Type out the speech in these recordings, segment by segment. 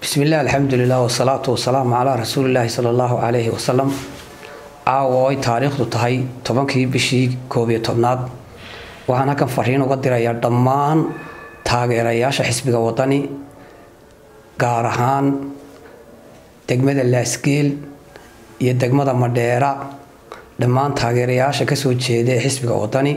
bismillaah alxamdulilah wasalaatu wasalaamu calaa rasuulilaahi sala allahu calayhi wasalam caawa ay taariikhdu tahay tobankii bishii koob iyo tobnaad waxaan halkan fariin uga dirayaa dhammaan taageerayaasha xisbiga wadani gaar ahaan degmada laasgeel iyo degmada madheera dhammaan taageerayaasha kasoo jeeda ee xisbiga wadani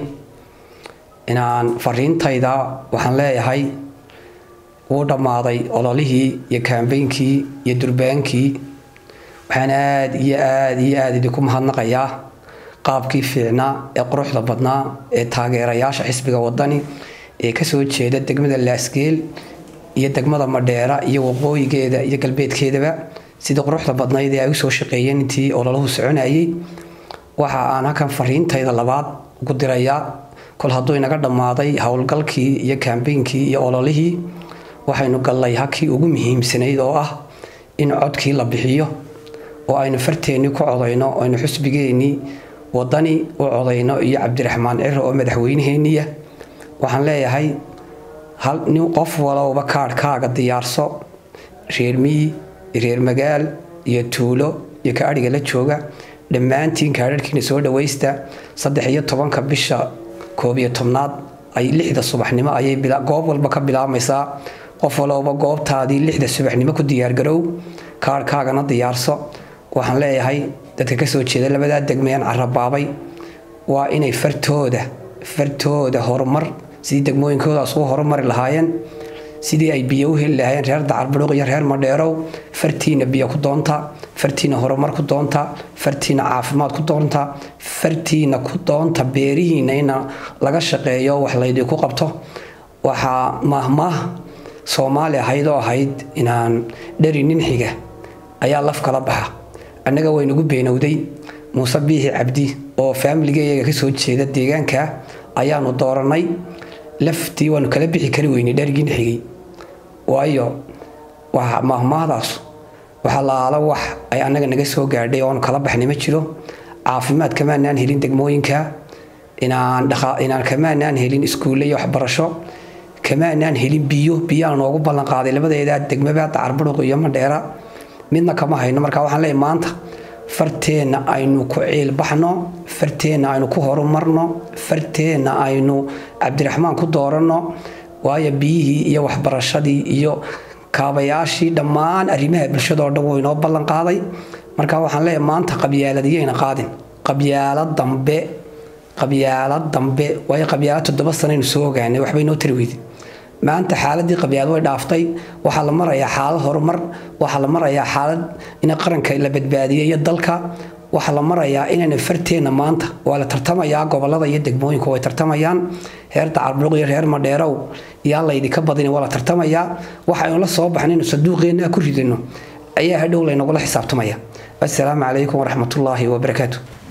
inaan fariintayda waxaan leeyahay wuu dhammaaday ololihii iyo kaambeynkii iyo durbaankii waxaan aada iyo aada iyo aada idinku mahadnaqayaa qaabkii fiicnaa ee quruxda badnaa ee taageerayaasha xisbiga wadani ee kasoo jeeda degmada laasgeel iyo degmada madheera iyo waqooyigeeda iyo galbeedkeedaba sidii quruxda badnayd ee ay usoo shaqeeyeen intii ololahu soconayay waxa aan halkan fariintayda labaad ugu dirayaa kol hadduu inaga dhammaaday howlgalkii iyo kaambeynkii iyo ololihii waxaynu gallay hakii ugu muhiimsanayd oo ah in codkii la bixiyo oo aynu farteennii ku codayno aynu xusbigeennii wadani u codayno iyo cabdiraxmaan ciro oo madaxweynaheeniya waxaan leeyahay nin qof walowba kaadhkaaga diyaarso reer miyi reer magaal iyo tuulo iyo ka adhiga la jooga dhammaantiin kaadharhkiina soo dhawaysta saddex iyo tobanka bisha koob iyo tobnaad ay lixda subaxnimo ayay goob walba ka bilaabmaysaa qof walowba goobtaadii lixda subaxnimo ku diyaargarow kaarhkaagana diyaarso waxaan leeyahay dadka kasoo jeeda labadaa degmayaan carabaabay waa inay fartooda fartooda horumar sidii degmooyinkoodaas ugu horumari lahaayeen sidii ay biyo u heli lahaayeen reer dacarbudhuq iyo reer madheerow fartiina biyo ku doonta fartiina horumar ku doonta fartiina caafimaad ku doonta fartiina ku doonta beerihiina ina laga shaqeeyo wax laydinku qabto waxaa maahmaah soomaali ahayd oo ahayd inaan dheri nin xiga ayaa laf kala baxa annaga waynagu beenowday muuse biixi cabdi oo faamiligayaga kasoo jeeda deegaanka ayaanu dooranay laftii waanu kala bixi kari weynay dherigii xigay waayo maahmaahdaas waxaa laala wax ay annaga naga soo gaadhay oonu kala baxnay ma jiro caafimaad kamaanaan helin degmooyinka inaan kamaanaan helin iskuulle iyo waxbarasho kamaanaan helin biyo biyaana noogu ballanqaaday labadeeda degmaba dacarbudhuq iyo madheera midna kama hayno marka waxaan leeyahay maanta farteenna aynu ku ciilbaxno farteenna aynu ku horumarno farteenna aynu cabdiraxmaan ku dooranno waayo biyihii iyo waxbarashadii iyo kaabayaashii dhammaan arrimaha bulshadao dhan wuu inoo ballan qaaday marka waxaan leeyahay maanta qabyaaladiyayna qaadin qabyaalo dambe qabyaalo dambe waayo qabyaalo toddoba sanaynu soo ogaanay waxba inoo tari weyday maanta xaaladii qabyaad way dhaaftay waxaa la marayaa xaalad horumar waxaa la marayaa xaalad in qaranka la badbaadiyay iyo dalka waxaa la marayaa inayna farteenna maanta waa la tartamayaa gobolada iyo degmooyinku way tartamayaan reer dacarbuluq iyo reer madheerow yaa laydinka badin waa la tartamayaa waxaynu la soo baxnaynu sanduuqeenna ku ridano ayaa hadhow laynagula xisaabtamaya assalaamu calaykum waraxmatullaahi wabarakaatu